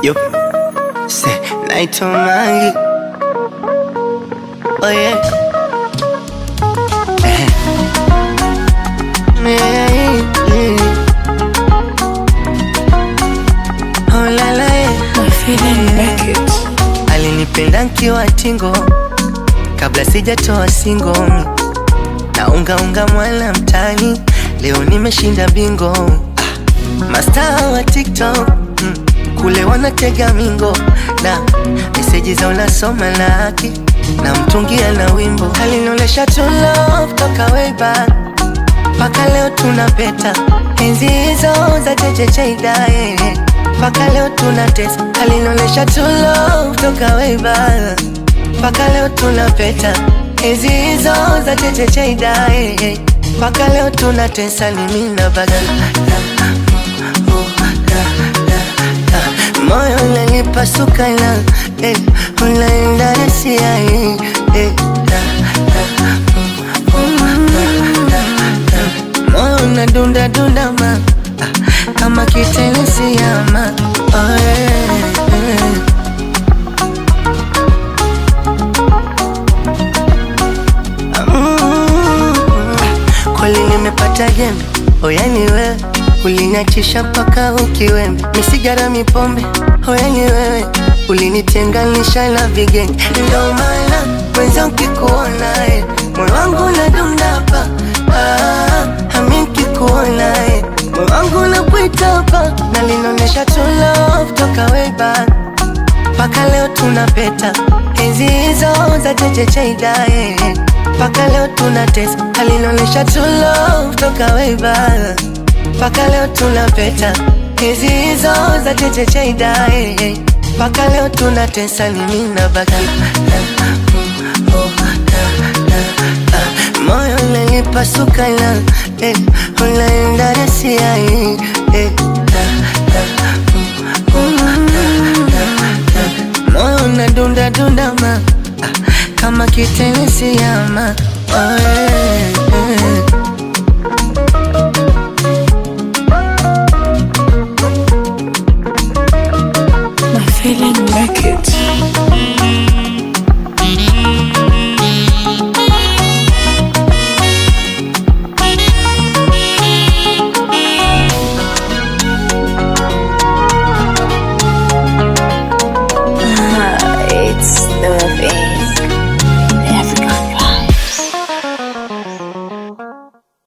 Yo, say naitwa Mangi. Oh yeah. Eh. Yeah, yeah. Oh la la yeah. Alinipenda nkiwa tingo kabla sijatoa singo na unga unga mwala mtani, leo nimeshinda bingo ah. Mastaa wa TikTok mm, kule wanatega mingo na meseji za unasoma laki na mtungia na wimbo alinolesha true love toka way back mpaka leo tunapeta enzi hizo za chechecheidae mpaka leo tunatesa alinolesha true love toka way back mpaka leo tunapeta enzi hizo za chechecheidae mpaka leo tunatesa limina baga moyo unanipasuka na eh, unaenda rasia eh, eh, moyo unadunda dunda ma ah, kama kitenesi ama oh, yeah, yeah. Mm, kweli nimepata jembe oyani wewe uliniachisha mpaka ukiwembe misigara mipombe oyani wewe ulinitenganisha na vigenge ndo maana mwenza ukikuonae moyo wangu unadundapa ah, ami nkikuonae moyo wangu unakuitapa na linaonyesha true love toka way back mpaka leo tunapeta enzi hizo za chechecheidae mpaka leo tunatesa alinaonyesha true love toka way back mpaka leo tunapeta enzi hizo za chechecheidae mpaka leo tunatesa limina baka moyo unanipasuka na eh, unaenda rasia eh, eh, moyo unadunda dunda ma ah, kama kitenesi ama oh, yeah.